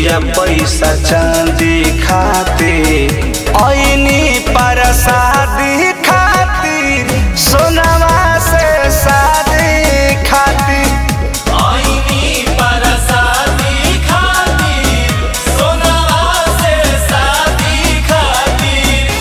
रुपया पैसा चांदी खाते ऐनी परसादी खातिर सोनावा से शादी खातिर आईनी परसादी खातिर सोनावा से शादी खातिर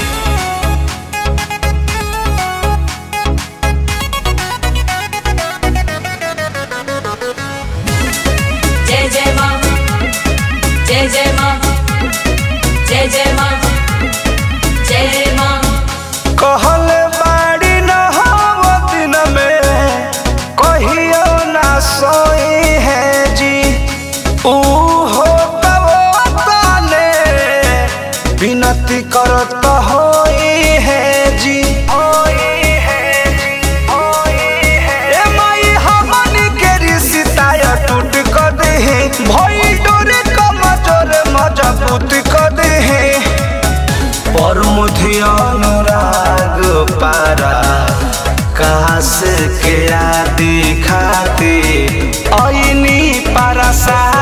जय जय माँ जय जय माँ जय जय माँ जय माँ कहल बाड़ी न हो दिन में कहियो ना सोई है जी ऊ हो तब ताने विनती करत होई है जी होई है जी होई है ए माई हमनी के रिश्ता या टूट कर दे भई डोरे कमजोर मजबूत कर दे पर मुझे अनुराग पारा काश के आदि खाते ऐनी पारा सा